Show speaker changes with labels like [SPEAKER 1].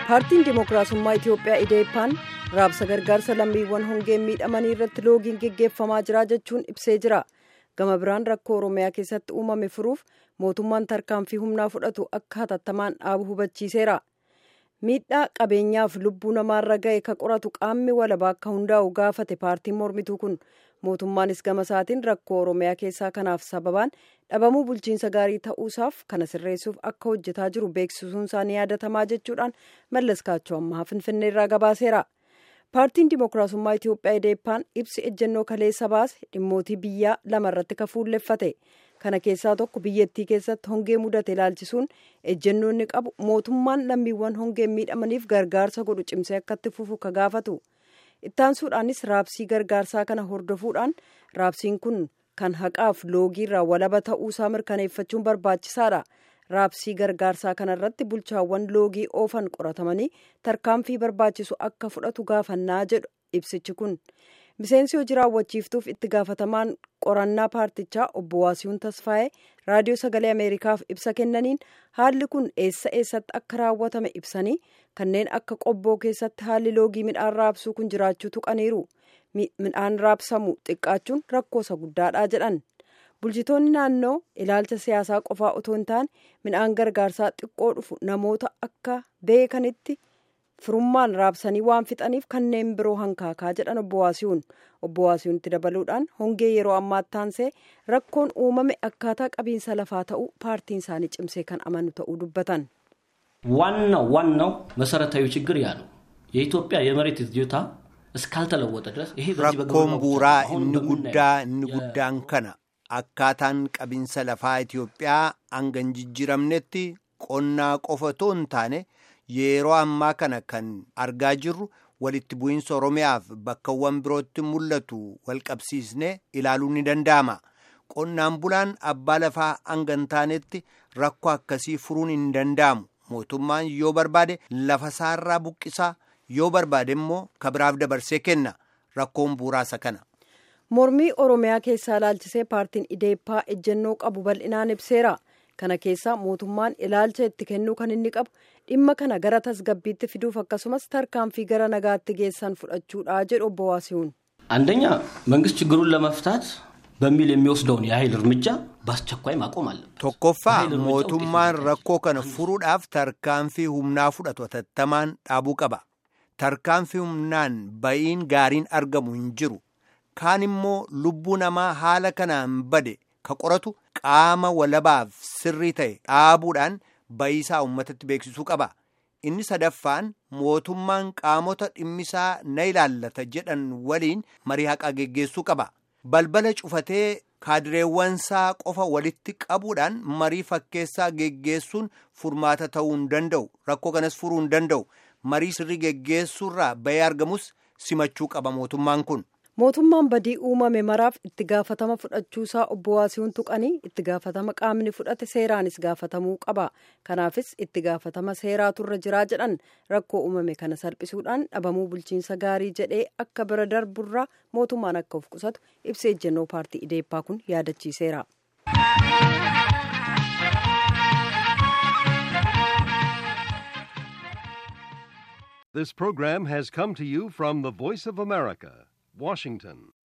[SPEAKER 1] paartiin dimookiraasummaa itiyoophiyaa ideeppaan raabsa gargaarsa lammiiwwan hongeen miidhamanii irratti loogiin geggeeffamaa jira jechuun ibsee jira gama biraan rakkoo oromiyaa keessatti uumame furuuf mootummaan tarkaanfii humnaa fudhatu akka hatattamaan dhaabu hubachiiseera miidhaa qabeenyaaf lubbuu namaarra ga'e ka qoratu qaamni walabaa akka hundaa'u gaafate paartiin mormituu kun mootummaanis gama isaatiin rakkoo oromiyaa keessaa kanaaf sababaan dhabamuu bulchiinsa gaarii ta'uusaaf kana sirreessuuf akka hojjetaa jiru beeksisuun isaanii yaadatamaa jechuudhaan mallas kaachoo ammaa finfinnee irraa gabaaseera paartiin dimookiraasummaa itiyoophiyaa ideeppaan ibsi ejjennoo kaleessa baase dhimmootii biyyaa lama irratti ka fuulleffate kana keessaa tokko biyyattii keessatti hongee mudate ilaalchisuun ejjennoonni qabu mootummaan lammiiwwan hongeen miidhamaniif gargaarsa godhu cimsee akkatti fufu ka gaafatu ittaansuudhaanis raabsii gargaarsaa kana hordofuudhaan raabsiin kun kan haqaaf loogiirraa walaba ta'uusaa mirkaneeffachuun barbaachisaadha raabsii gargaarsaa kanarratti bulchaawwan loogii oofan qoratamanii tarkaanfii barbaachisu akka fudhatu gaafannaa jedhu ibsichi kun miseensi hojii raawwachiiftuuf itti gaafatamaan qorannaa paartichaa obbo Waasiyuun Tasfaa'ee raadiyoo sagalee Ameerikaaf ibsa kennaniin haalli kun eessa eessatti akka raawwatame ibsanii kanneen akka qobboo keessatti haalli loogii midhaan raabsuu kun jiraachuu tuqaniiru midhaan raabsamu xiqqaachuun rakkoosa guddaadha jedhan bulchitoonni naannoo ilaalcha siyaasaa qofaa otoo hin taane midhaan gargaarsaa xiqqoo dhufu namoota akka beekanitti firummaan raabsanii waan fixaniif kanneen biroo hankaakaa jedhan obbo Waasiyuun obbo Waasiyuunitti dabaluudhaan hongee yeroo ammaatti taansee rakkoon uumame akkaataa qabiinsa lafaa ta'uu paartiin isaanii cimsee kan amanu ta'uu dubbatan.
[SPEAKER 2] ዋናው ዋናው መሰረታዊ ችግር ያ ነው የኢትዮጵያ የመሬት ይዞታ እስካልተለወጠ ድረስ ይሄ
[SPEAKER 3] rakkoon buuraa inni guddaa inni guddaan kana akkaataan qabiinsa lafaa Itoophiyaa hanga hin jijjiiramnetti qonnaa qofa otoo hin taane yeroo ammaa kana kan argaa jirru walitti bu'iinsa Oromiyaaf bakkawwan birootti mul'atu walqabsiisnee ilaaluun ni danda'ama. Qonnaan bulaan abbaa lafaa hanga hin taanetti rakkoo akkasii furuun hin danda'amu. Mootummaan yoo barbaade lafa isaarraa buqqisaa yoo barbaade immoo kabiraaf dabarsee kenna. Rakkoon buuraasa kana.
[SPEAKER 1] Mormii Oromiyaa keessaa ilaalchisee paartiin Ideeppaa ejjennoo qabu bal'inaan ibseera. Kana keessaa mootummaan ilaalcha itti kennuu kan inni qabu dhimma kana gara tasgabbiitti fiduuf akkasumas tarkaanfii gara nagaatti geessan fudhachuudha jedhu obbo Waasiyuun.
[SPEAKER 2] አንደኛ መንግስት ችግሩን ለመፍታት በሚል የሚወስደውን የኃይል እርምጃ በአስቸኳይ ማቆም አለበት።
[SPEAKER 3] Tokkoffaa mootummaan rakkoo kana furuudhaaf tarkaanfii humnaa fudhatu hatattamaan dhaabuu qaba. Tarkaanfii humnaan ba'iin gaariin argamu hin jiru. Kaan immoo lubbuu namaa haala kanaan bade ka qoratu qaama walabaaf sirrii ta'e dhaabuudhaan ba'iisaa uummatatti beeksisuu qaba. Inni sadaffaan mootummaan qaamota dhimmisaa na ilaallata jedhan waliin marii haqaa geggeessuu qaba. Balbala cufatee kaadireewwansaa qofa walitti qabuudhaan marii fakkeessaa geggeessuun furmaata ta'uu hin danda'u. Rakkoo kanas furuu hin danda'u. Marii sirrii geggeessuurraa bahee argamus simachuu qaba mootummaan kun.
[SPEAKER 1] Mootummaan badii uumame maraaf itti gaafatama fudhachuusaa obbo Waasiyuun tuqanii itti gaafatama qaamni fudhate seeraanis gaafatamuu qaba. Kanaafis itti gaafatama seeraatu irra jiraa jedhan rakkoo uumame kana salphisuudhaan dhabamuu bulchiinsa gaarii jedhee akka bira darburraa mootummaan akka of qusatu ibsa ejjennoo paartii Ideeppaa kun yaadachiiseera.
[SPEAKER 4] This program has come to you from the Voice of America, Washington.